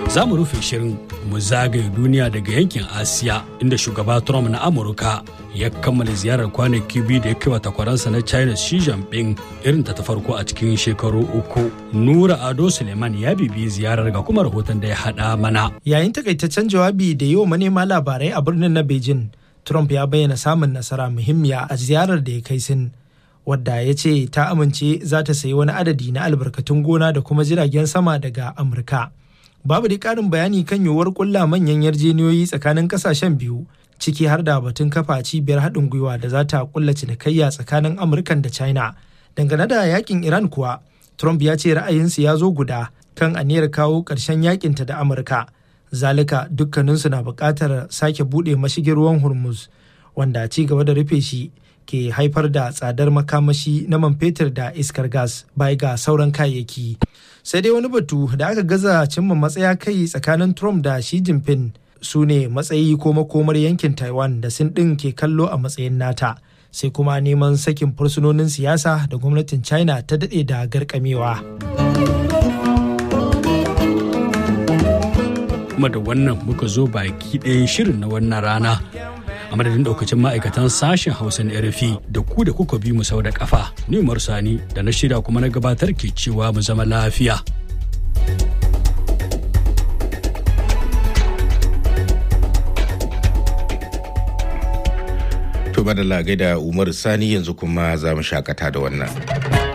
za mu rufe shirin mu zagaye duniya daga yankin asiya inda shugaba trump na amurka ya kammala ziyarar kwanaki biyu da ya kai wa takwaransa na china xi jinping irin ta ta farko a cikin shekaru uku nura ado suleiman ya bibi ziyarar ga kuma rahoton da ya haɗa mana yayin takaitaccen jawabi da yi wa manema labarai a birnin na beijing trump ya bayyana samun nasara muhimmiya a ziyarar da ya kai sin wadda ya ce ta amince za ta sayi wani adadi na albarkatun gona da kuma jiragen sama daga amurka babu da ƙarin bayani kan yiwuwar kulla manyan yarjeniyoyi tsakanin kasashen biyu ciki har da batun kafa cibiyar haɗin gwiwa da za ta kulla cinikayya tsakanin amurkan da china dangane da yakin iran kuwa trump ya ce ra'ayinsu ya zo guda kan aniyar kawo ƙarshen yakinta da amurka zalika dukkaninsu na buƙatar sake buɗe mashigin ruwan hormuz wanda ci gaba da rufe shi ke haifar da tsadar makamashi na man fetur da iskar gas bai ga sauran kayayyaki sai dai wani batu da aka gaza cimma matsaya kai tsakanin trump da shi jinping su ne matsayi ko makomar yankin taiwan da sin ɗin ke kallo a matsayin nata sai kuma neman sakin fursunonin siyasa da gwamnatin china ta daɗe da garkamewa kuma da wannan muka zo baki ɗayan shirin na wannan rana a madadin daukacin ma'aikatan sashen hausa na rfi da ku da kuka bi mu sau da kafa ni sani da na shirya kuma na gabatar ke cewa mu zama lafiya to madalla gaida umar sani yanzu kuma za mu shakata da wannan